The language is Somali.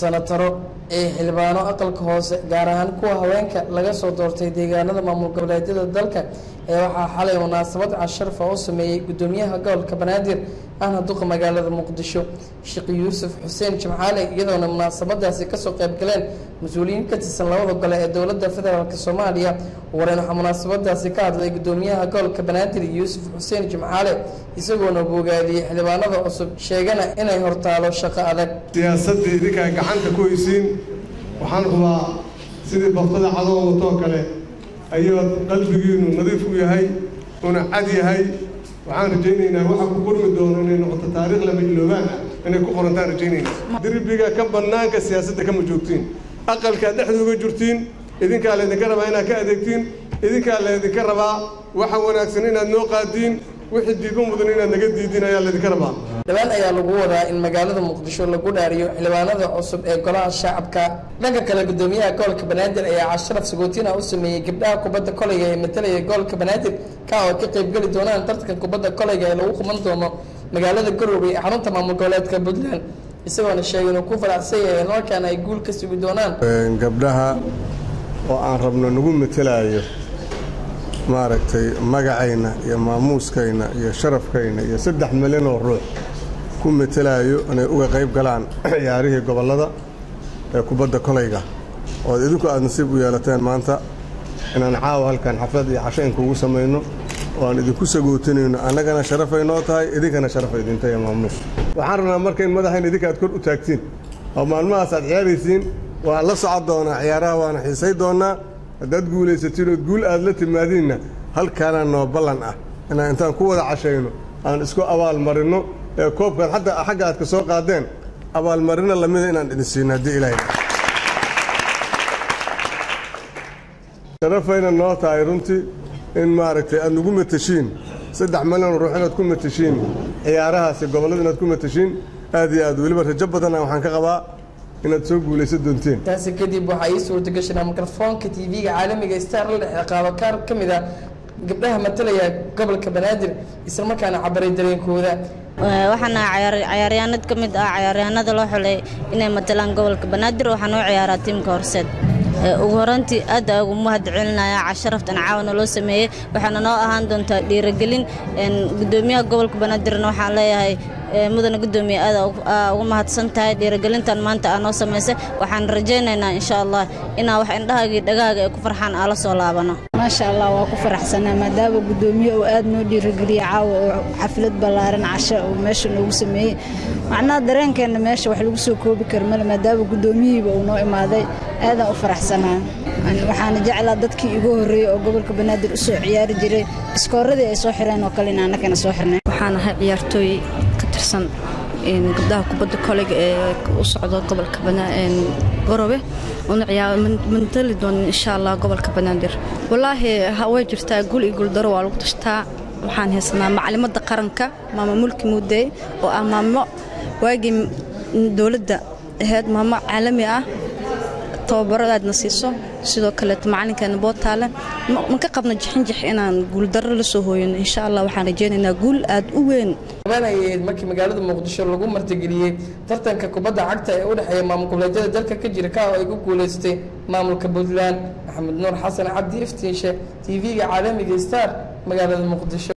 sanataro ee xildhibaano aqalka hoose gaar ahaan kuwa haweenka laga soo doortay deegaanada maamul goboleedyada dalka ee waxaa xalay munaasabad casharfa u sameeyey gudoomiyaha gobolka banaadir ahna duqa magaalada muqdisho sheekh yuusuf xuseen jimcaale iyadoona munaasabadaasi kasoo qayb galeen mas-uuliyiin ka tirsan labada gole ee dowladda federaalk soomaaliya wareen waxaa munaasabadaasi ka hadlay gudoomiyaha gobolka banaadir yuusuf xuseen jimcaale isagoona bogaadiyey xildhibaanada cusub sheegana inay hortaalo shaqo adag siyaasadda idinkaa gacanta ku haysiin waxaan rabaa sidii baftada cadoo watoo kale ayaad qalbigiinu nadiif u yahay una cad yahay waxaan rajaynaynaa waxa ku qormi doono inay noqoto taariikh lama iloobaan ah inay ku qorantaan rajaynaynaa derbiga ka bannaanka siyaasadda kama joogtiin aqalkaad dhexda uga jirtiin idinkaa laydinka rabaa inaad ka adeegtiin idinkaa laydinka rabaa waxa wanaagsan inaad noo qaadiin wixii diigo mudan inaad naga diidiin ayaa laydinka rabaa dhawaan ayaa lagu wadaa in magaalada muqdisho lagu dhaariyo xildhibaanada cusub ee golaha shacabka dhanka kale gudoomiyaha gobolka banaadir ayaa casharaf sagootina u sameeyey gabdhaha kubadda koleyga ee matalaya gobolka banaadir ka oo ka qaybgeli doonaan tartanka kubadda koleyga ee lagu quban doono magaalada garowe ee xarunta maamul goboleedka puntland isagoona sheegay inuu ku faraxsan yahay in markaana ay guul ka sugi doonaan gabdhaha oo aan rabno nagu matalaayo maaragtay magacayna iyo maamuuskayna iyo sharafkayna iyo saddex milyan oo ruux ku matalaayo inay uga qayb galaan ciyaarihii gobollada ee kubadda kolayga ood idinku aad nasiib u yeelateen maanta inaan caawa halkan xaflad iyo casho inkuugu samayno oo aan idinku sagootinayno annagana sharafay noo tahay idinkana sharafay idinta iyo maamuus waxaan rabnaa marka in madaxayn idinka aad kor u taagtiin oo maalmahaas aad ciyaaraysiin waan la socon doonaa ciyaaraha waana xiisay doonnaa haddaad guulaysatiin ood guul aad la timaadiinna halkaana noo ballan ah inaan intaan ku wada cashayno aan isku abaalmarinno ee koobkaad xataa xagga aad ka soo qaadeen abaalmarino lamida inaan idin siino haddii ilaahay sharafayna noo tahay runtii in maaragtay aad nagu matashiin saddex milyan ruux inaad ku matashiin ciyaarahaasi gobollada inaad ku matashiin aad iyo aad weliba rajo badanna waxaan ka qabaa inaad soo guulaysan doonteen taasi kadib waxaa ii suurta gashanaa mikrofoonka tv-ga caalamiga star la dhexe qaado kaar ka mid ah gabdhaha matalaya gobolka banaadir islamarkaana cabaray dareenkooda waxaana cayaaryahanad ka mid ah cayaaryahanada loo xulay inay matalaan gobolka banaadir waxaa noo ciyaaraa tiimka horseed ugu horantii aad aa ugu mahad celinaya casharaftan caawana loo sameeyey waxaana noo ahaan doontaa dhiiragelin gudoomiyaha gobolka banaadirna waxaan leeyahay mudana gudoomiye aad ugu mahadsan tahay dhiiragelintan maanta aa noo samaysay waxaan rajaynaynaa insha allah inaa wax indhahaagii dhagaaga ay ku farxaan aa la soo laabano maasha allah waa ku faraxsanaa maadaama gudoomiye uu aad noo dhiirageliye caawa oo xaflad ballaaran casho uu meesha noogu sameeyey macnaha dareenkeenna meesha wax lagu soo koobi kara male maadaama gudoomiyihiiba uu noo imaaday aadaan u faraxsanaa waxaana jeclaa dadkii igu horreeyey oo gobolka banaadir u soo ciyaari jiray iskooradii ay soo xireen oo kale in annagana soo xirnay waxaan ahay ciyaartooy ka tirsan gabdhaha kubadda koleyga ee u socdo gobolka garowe una mantali doonin insha allah gobolka banaadir walaahi way jirtaa guul iyo guuldaro waa lagu tashtaa waxaan haysanaa macalimadda qaranka maama mulki muudey oo ah maamo waagii dowladda ahayd maamo caalami ah tababaro aadna siiso sidoo kaleeto macalinkeena bootaale ma ka qabno jixinjix inaan guuldarro la soo hooyano insha allah waxaan rajaynaynaa guul aad u weyn abanayed markii magaalada muqdisho lagu martigeliyey tartanka kubadda cagta ee u dhexeeya maamul goboleedyada dalka ka jira ka oo ay ku guulaystay maamulka puntland maxamed nuur xasan cabdi iftiinshe tv-ga caalamiga star magaalada muqdisho